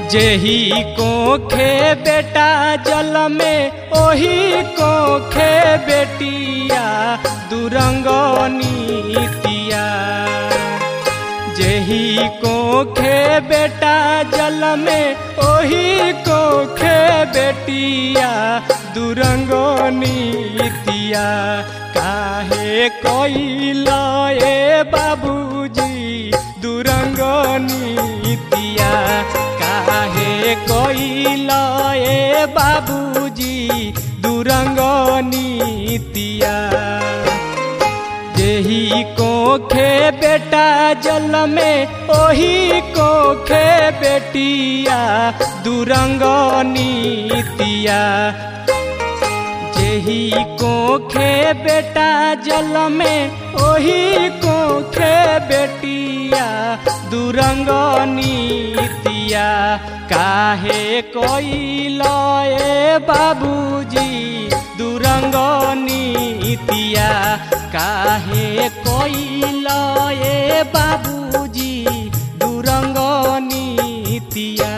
जेही कोखे बेटा जल में ओही कोखे बेटिया दुरंग नीतिया जेही कोखे बेटा जल में ओही कोखे बेटिया दुरंग नीतिया काहे कोइला ए बाबूजी दुरंग नीतिया काहे कोइला ए बाबूजी दुरंग नीतिया जेही कोखे बेटा जल में ओही कोखे बेटिया दुरंग नीतिया जेही कोखे बेटा जल में ओही कोखे बेटिया दुरंग नीतिया काहे कोइल ए बाबूजी दुरंग नीतिया काहे कोइल ए बाबूजी दुरंग नीतिया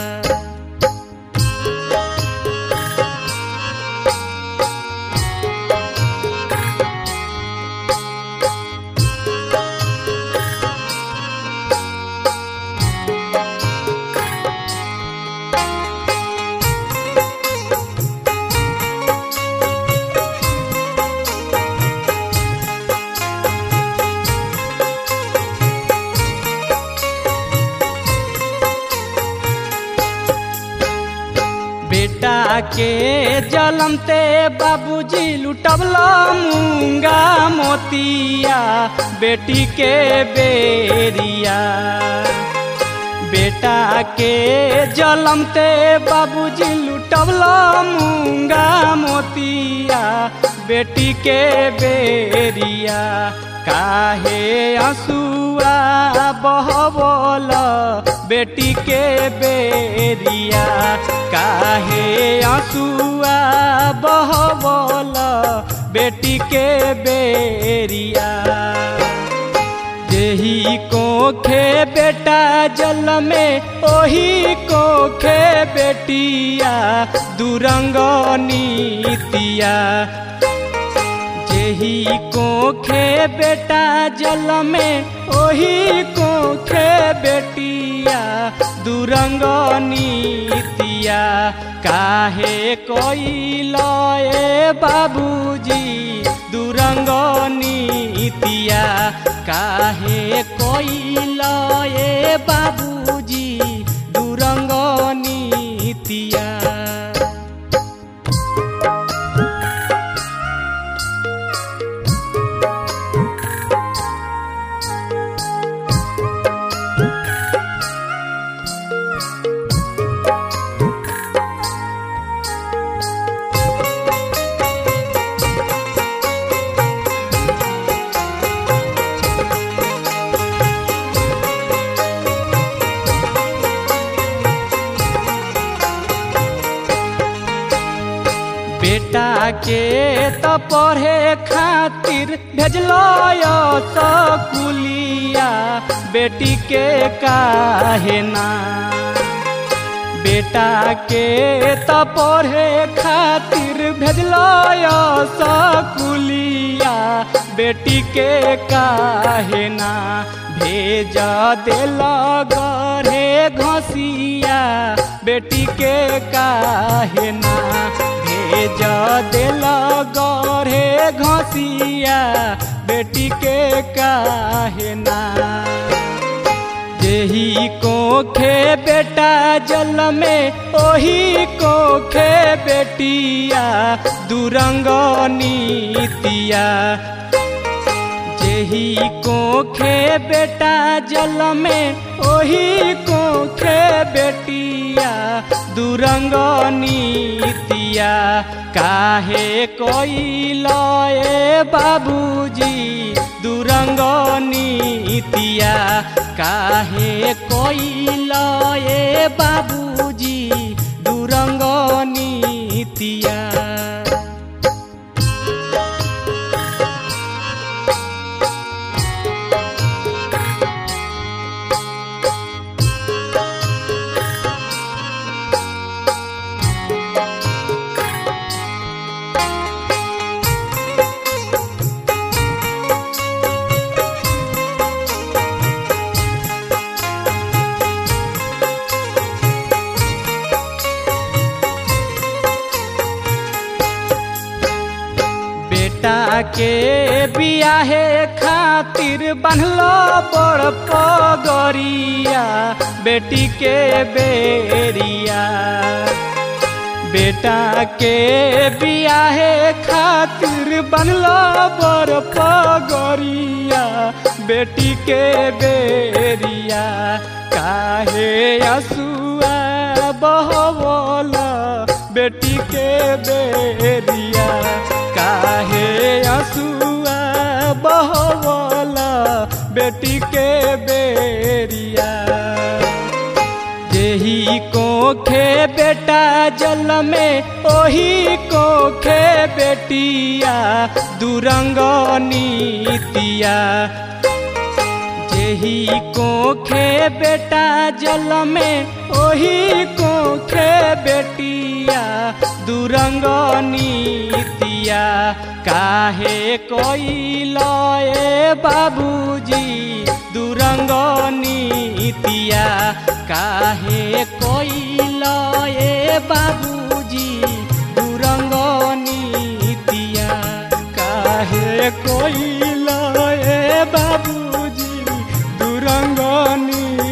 बेटा के जलमते बाबूजी लुटबला मूंगा मोतिया बेटी के बेरिया बेटा के जलमते बाबूजी लुटबला मूंगा मोतिया बेटी के बेरिया काहे आंसुआ बहबल बेटी के बेरिया काहे आंसुआ बहबल बेटी के बेरिया जेही कोखे बेटा जल में ओही कोखे बेटिया दुरंग नीतिया जेही कोखे बेटा जल में ओही कोखे बेटिया दुरंग नीतिया काहे कोइल ए बाबूजी दुरंग नीतिया काहे कोइल ए बाबूजी दुरंग नीतिया बेटा के त पढ़े खातिर भेजलो सकुलिया बेटी के काहे ना बेटा के त पढ़े खातिर भेजलो सकुलिया बेटी के काहे ना भेज दिल गरे घसिया बेटी के काहे ना भेज दिल गरे घसिया बेटी के काहे ना जेही कोखे बेटा जल में ओही कोखे बेटिया दुरंग नीतिया जेही कोखे बेटा जल में ओही कोखे बेटिया दुरंग नीतिया काहे कोइल ए बाबूजी दुरंग नीतिया काहे कोइल ए बाबूजी दुरंग नीतिया बेटा के बियाहे खातिर बनलो बड़ पगरिया बेटी के बेरिया बेटा के बियाहे खातिर बनलो बड़ पगरिया बेटी के बेरिया काहे असुआ बहवला बेटी के बेरिया काहे असुआ बहवला बेटी के बेरिया जेही कोखे बेटा जल में ओही कोखे बेटिया दुरंग नीतिया जेही कोखे बेटा जल में ओही कोखे बेटिया दुरंग नीतिया काहे कोई लए बाबूजी दुरंग नीतिया काहे कोई लए बाबूजी दुरंग नीतिया कोई लए बाबूजी दुरंग नीतिया